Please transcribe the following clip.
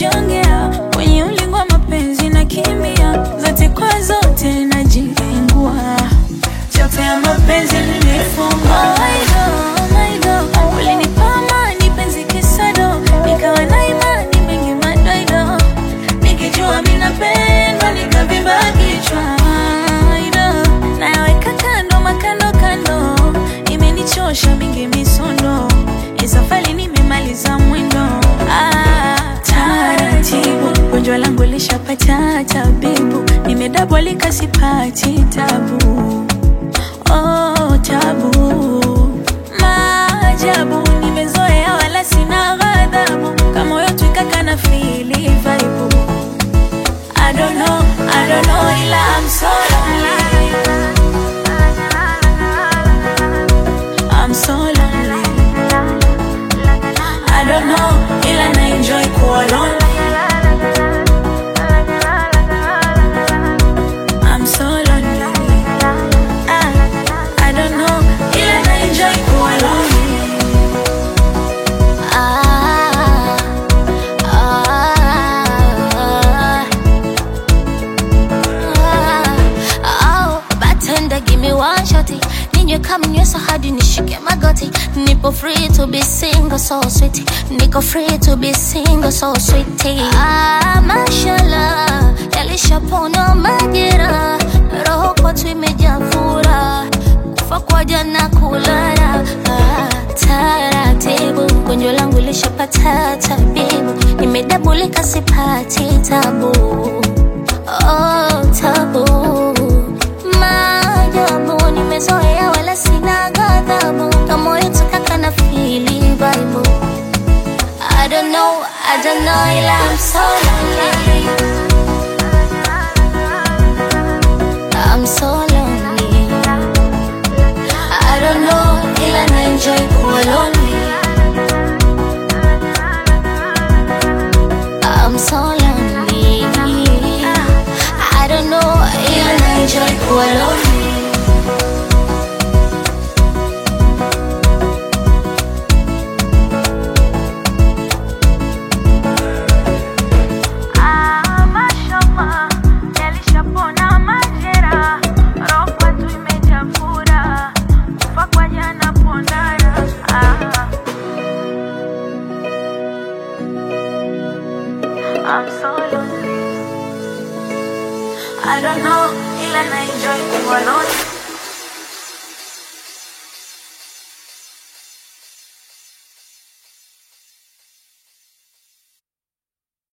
najongea kwenye ulingo wa mapenzi na kimbia zote kwa zote najilengua chote ya mapenzi nilifungwa ulinipa amani penzi kisado nikawa na imani mengi madoido nikijua minapendwa nikavimba kichwa Aido, nayaweka kando makando kando imenichosha mingi misondo isafari nimemaliza mwendo ah, taratibu gonjwa langu lishapata tabibu nimedabwa likasipati tabu oh, tabu maajabu nimezoea wala sina ghadhabu kama moyo twikaka na fili vaibu I don't know, I don't know ila I'm so lonely I'm so lonely I don't know ila na enjoy kuwa lonely I'm so lonely ah, I don't know ila na enjoy kuwa lonely Ah, ah, ah, oh, bartender, give me one shotty. Ninywe kama nyweso hadi nishike magoti. Nipo free to be single, so sweet. Niko free to be single, so sweet. Ah, mashallah, yalishapona majira. Roho kwetu imejaa furaha. Kufa kwa jana kulala. Ah, taratibu, gonjwa langu lishapata tabibu. Nimedabulika sipati tabu. Oh, tabu maajabu nimezoea wala sina ghadhabu kama moyo tukaka na fili vibe I don't know, I don't know ila I'm so lonely I'm so lonely I don't know ila na enjoy kuwa lonely I'm so lonely I don't know ila na enjoy kuwa lonely Ah, mashallah, yalishapona majera, roho kwetu imejaa furaha, kufa kwa jana pondana. Ah. I'm so lonely. I don't know, ila na enjoy kuwa lonely.